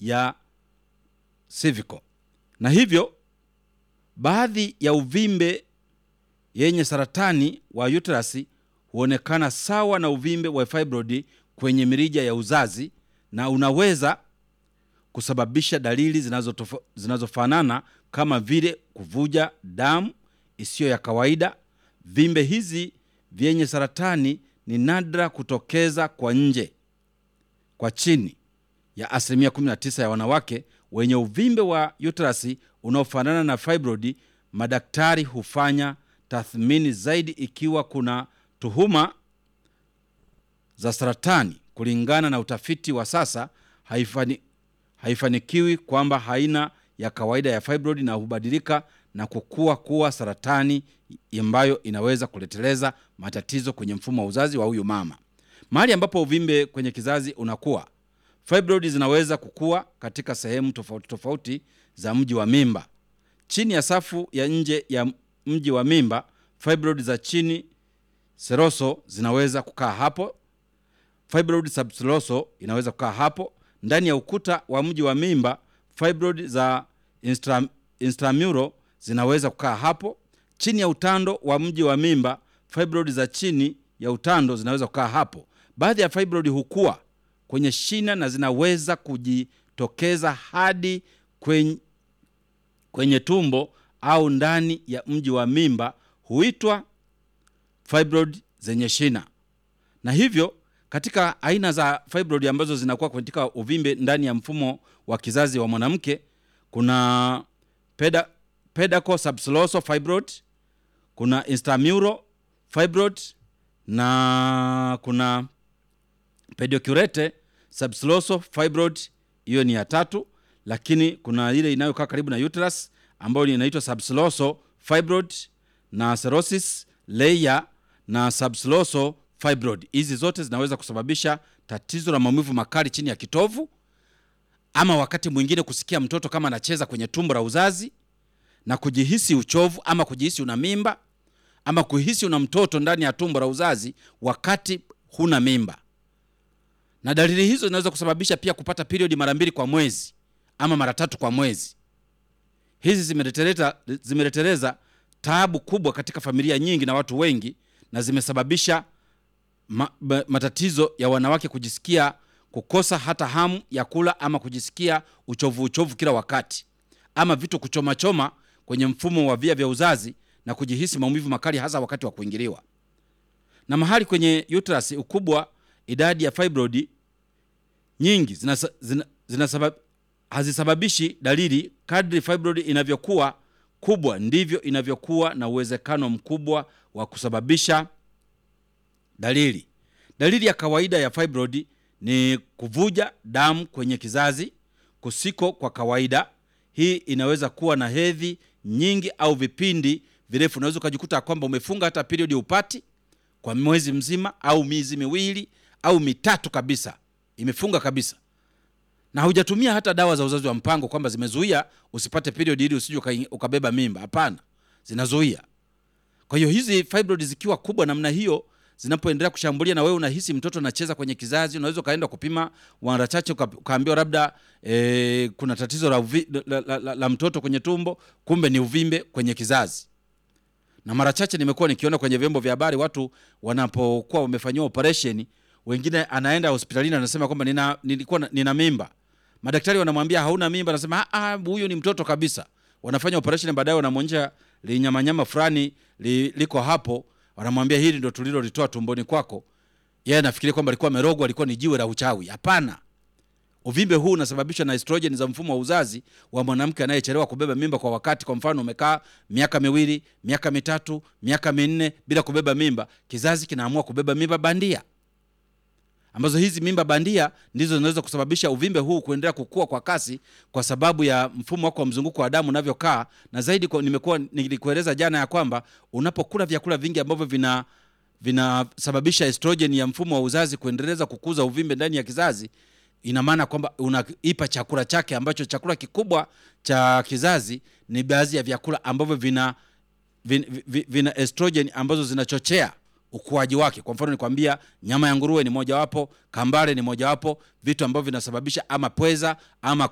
ya cervical, na hivyo baadhi ya uvimbe yenye saratani wa uterus huonekana sawa na uvimbe wa fibroid kwenye mirija ya uzazi na unaweza kusababisha dalili zinazotofa- zinazofanana kama vile kuvuja damu isiyo ya kawaida. Vimbe hizi vyenye saratani ni nadra kutokeza kwa nje kwa chini ya asilimia 19 ya wanawake wenye uvimbe wa uterus unaofanana na fibroid. Madaktari hufanya tathmini zaidi ikiwa kuna tuhuma za saratani. Kulingana na utafiti wa sasa, haifani, haifanikiwi kwamba haina ya kawaida ya fibroid na hubadilika na kukua kuwa saratani ambayo inaweza kuleteleza matatizo kwenye mfumo wa uzazi wa huyu mama. Mahali ambapo uvimbe kwenye kizazi unakuwa, fibroid zinaweza kukua katika sehemu tofauti tofauti za mji wa mimba. Chini ya safu ya nje ya mji wa mimba, fibroid za chini seroso zinaweza kukaa hapo. Fibroid subseroso inaweza kukaa hapo. Ndani ya ukuta wa mji wa mimba, fibroid za instra, intramural zinaweza kukaa hapo. Chini ya utando wa mji wa mimba, fibroid za chini ya utando zinaweza kukaa hapo. Baadhi ya fibroid hukua kwenye shina na zinaweza kujitokeza hadi kwenye, kwenye tumbo au ndani ya mji wa mimba, huitwa fibroid zenye shina. Na hivyo katika aina za fibroid ambazo zinakuwa katika uvimbe ndani ya mfumo wa kizazi wa mwanamke kuna peda, pedaco subseroso fibroid, kuna intramural fibroid na kuna pedicurate subseroso fibroid, hiyo ni ya tatu. Lakini kuna ile inayokaa karibu na uterus ambayo inaitwa subseroso fibroid na serosis layer na subseroso fibroid. Hizi zote zinaweza kusababisha tatizo la maumivu makali chini ya kitovu, ama wakati mwingine kusikia mtoto kama anacheza kwenye tumbo la uzazi na kujihisi uchovu ama kujihisi una mimba ama kuhisi una mtoto ndani ya tumbo la uzazi wakati huna mimba. Na dalili hizo zinaweza kusababisha pia kupata periodi mara mbili kwa mwezi ama mara tatu kwa mwezi. Hizi zimeleteleza zimeleteleza taabu kubwa katika familia nyingi na watu wengi, na zimesababisha ma, ma, matatizo ya wanawake kujisikia kukosa hata hamu ya kula ama kujisikia uchovu uchovu kila wakati ama vitu kuchomachoma kwenye mfumo wa via vya uzazi na kujihisi maumivu makali hasa wakati wa kuingiliwa. Na mahali kwenye uterus ukubwa, idadi ya fibroid nyingi zinasa, zina, zinasabab, hazisababishi dalili. Kadri fibroid inavyokuwa kubwa ndivyo inavyokuwa na uwezekano mkubwa wa kusababisha dalili. Dalili ya kawaida ya fibroid ni kuvuja damu kwenye kizazi kusiko kwa kawaida. Hii inaweza kuwa na hedhi nyingi au vipindi virefu. Unaweza ukajikuta kwamba umefunga hata periodi upati kwa mwezi mzima au miezi miwili au mitatu kabisa, imefunga kabisa, na hujatumia hata dawa za uzazi wa mpango kwamba zimezuia usipate periodi ili usije uka- ukabeba mimba. Hapana, zinazuia. Kwa hiyo hizi fibroid zikiwa kubwa namna hiyo zinapoendelea kushambulia na wewe unahisi mtoto anacheza kwenye kizazi, unaweza ukaenda kupima mara chache uka- ukaambiwa labda e, kuna tatizo la, uvi, la, la, la, la mtoto kwenye tumbo, kumbe ni uvimbe kwenye kizazi. Na mara chache nimekuwa nikiona kwenye vyombo vya habari watu wanapokuwa wamefanyiwa operation, wengine anaenda hospitalini anasema kwamba nina, nilikuwa na- nina mimba. Madaktari wanamwambia hauna mimba, anasema "Ah, ah, huyu ni mtoto kabisa. Wanafanya operation, baadaye wanamwonyesha linyamanyama fulani li, liko hapo, wanamwambia hili ndo tulilolitoa tumboni kwako. Yeye anafikiria kwamba alikuwa amerogwa, alikuwa ni jiwe la uchawi. Hapana, uvimbe huu unasababishwa na estrogen za mfumo wa uzazi wa mwanamke anayechelewa kubeba mimba kwa wakati. Kwa mfano, umekaa miaka miwili, miaka mitatu, miaka minne bila kubeba mimba, kizazi kinaamua kubeba mimba bandia ambazo hizi mimba bandia ndizo zinaweza kusababisha uvimbe huu kuendelea kukua kwa kasi kwa sababu ya mfumo wako wa mzunguko wa damu unavyokaa. Na zaidi kwa, nimekuwa nilikueleza jana ya kwamba unapokula vyakula vingi ambavyo vina vinasababisha estrogen ya mfumo wa uzazi kuendeleza kukuza uvimbe ndani ya kizazi, ina maana kwamba unaipa chakula chake, ambacho chakula kikubwa cha kizazi ni baadhi ya vyakula ambavyo vina, vina, vina, vina estrogen ambazo zinachochea ukuaji wake. Kwa mfano nikwambia, nyama ya nguruwe ni mojawapo, kambale ni mojawapo, vitu ambavyo vinasababisha ama pweza ama